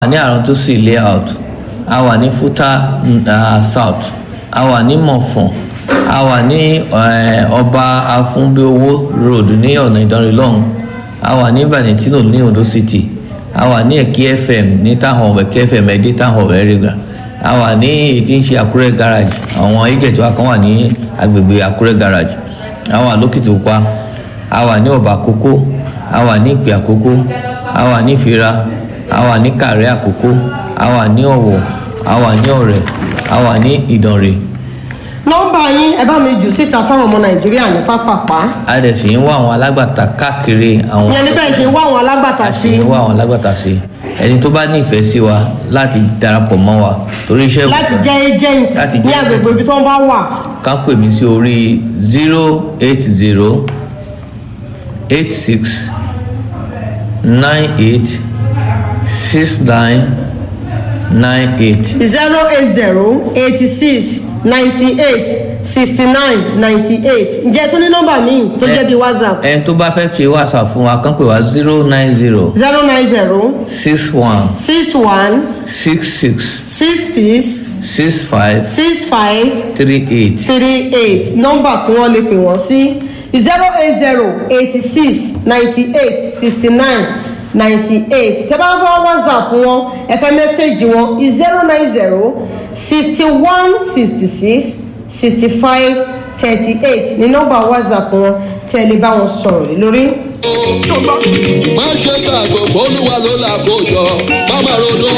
ní àrántúnṣì layout a wà ní futa uh, south a wà ní mọ̀fọ̀n a wà ní ọba afúnbíowó road ní ọ̀nà ìdánrẹ́ lọ́hùn a wà ní valentino ní ondo city a wà ní ẹ̀kí fm ní táwọn ẹ̀kí fm ẹ̀dí táwọn ẹ̀rẹ́gà a wà ní èyí tí ń ṣe àkúrẹ́ garage àwọn agent wa kan wà ní agbègbè àkúrẹ́ garage a wà lókìtìpupa a wà ní ọba àkókó a wà ní ìpè àkókó a wà ní ìfira a wà ní kàrẹ́ àkókó a wà ní ọ̀wọ̀ a wà ní ọ̀rẹ́ a wà ní ìdànrè nọ́mbà yín ẹ bá mi jù síta fáwọn ọmọ nàìjíríà ní pápápá. a dẹ̀ sì ń wá àwọn alágbàtà káàkiri àwọn. ìyẹn ní bẹ́ẹ̀ ṣe ń wá àwọn alágbàtà sí. a sì ń wá àwọn alágbàtà sí ẹni tó bá nífẹ̀ẹ́ sí wa láti darapọ̀ mọ́ wa torí iṣẹ́. láti jẹ́ agent láti ní jẹ́ agbègbè ibi tó ń bá wà. ká pè mí sí orí zero eight zero eight six nine eight six nine nine eight. zero eight zero eighty six ninety eight sixty nine ninety eight ǹjẹ́ tó ní nọ́mbà míì tó jẹ́ bí whatsapp ẹni tó bá fẹ́ ṣe whatsapp fún wa kàn pè wá zero nine zero zero nine zero six one six one six six six six six five six five three eight. three eight nọ́mbà tí wọ́n lè pè wọ́n sí zero eight zero eighty six ninety eight sixty nine ninety eight tẹ́ bá fọ́ whatsapp wọn ẹ fẹ́ mẹ́sẹ̀gì wọn zero nine zero sixty one sixty six sixty five thirty eight ní nọ́mbà whatsapp wọn tẹ́ ẹ lè bá wọn sọ̀rọ̀ lé lórí. má ṣe gbàgbọ́ olúwa ló là kójọ má má ronú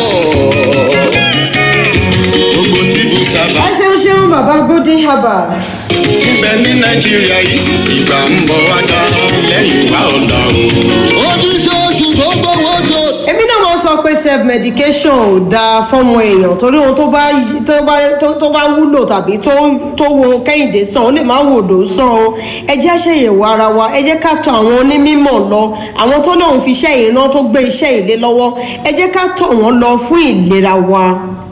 gbogbo civil ẹ servant ṣeun ṣeun bàbá golden herbal. tí bẹ ní nàìjíríà yìí ìgbà ń bọ̀ wá dá lẹ́yìn wá ọ̀la o. oníṣòṣù tó gbowó tó. èmi náà máa ń sọ pé self medication ò dáa fọmọ èèyàn torí ohun tó bá tó bá tó- tó bá wúlò tàbí tó tó wo kẹ́hìndé sàn ó lè má wò ló sàn o ẹ jẹ́ àṣeyẹ̀wò ara wa ẹ jẹ́ ká tọ àwọn onímọ̀ lọ àwọn tó lóun fi iṣẹ́ ìran tó gbé iṣẹ́ ìlé lọ́wọ́ ẹ jẹ́ ká tọ̀ wọ́n lọ fún ìlera wa.